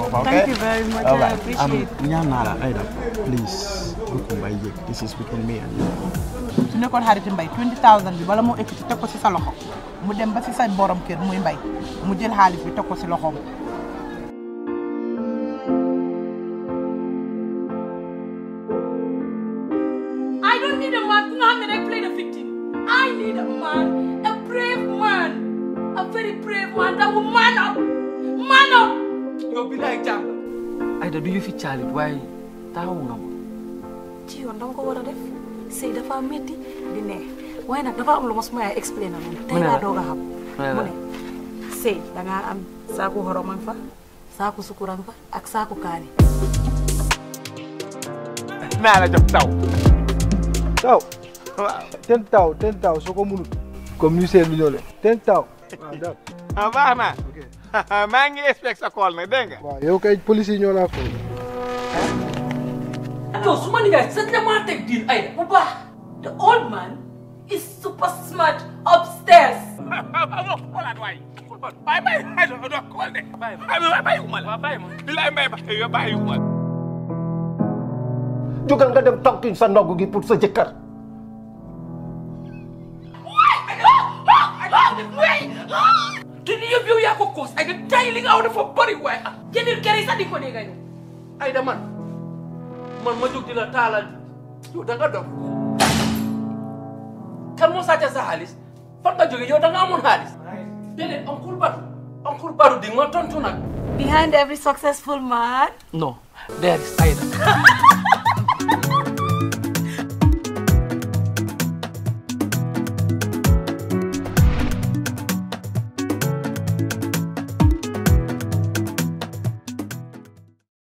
boppam ok Thank you very much. I Alright. appreciate Um, ñaan naa la Aida please bu ko mbay yëg this is between me and you su nekkoon xaritu mbay 20000 bi bala moo ekkati teg ko si sa loxo mu dem ba si sa borom kër muy mbay mu jël xaalis bi teg ko si loxoom. I don't need a man ku nga xam ne day play the victim. I need a man, a brave man, a very brave man that will man up, man up. yow bi laay jàng Aida du yëfi caalit waaye taxawu nga ma ci yoon danga ko war a def sëy dafa métti di neex waaye nag dafa am lu ma suma yaay explain na moom tey laa doog a xam mu ne sëy dangaa am saaku xoromang fa saaku sukurang fa ak saaku kaani naa la jox taw taw ten taw ten taw soo ko munut comme ñu seetlu ñoo le ten taw waaw daal ah baax na maa ngi expect sa call nag dégg nga waaw yow kay police yi ñoo laa foofu yow su ma nijaay sax damaa teg diin Aida bu baax. The old man is super smart upstairs. amoo xoolaat waay bàyyi bàyyi Aida doo xool de bàyyi bàyyi uma la bàyyi ma bilaay mbay bàyyi bàyyi uma la jógal nga dem tokki sa ndogg gi pour sa jëkkër te ni yëpp yow yaa ko koos Aida tay li nga aw dafa bëri waaye ah jëndil kër yi sax di ko dégg yow. Aida man man ma jóg di la taalal yow da nga dof kan moo sàcc sa xaalis fan nga jóge yow da nga amoon xaalis déedéet oncle Badou oncle Badou di nga ma tontu nag behind every successful man non there is Aida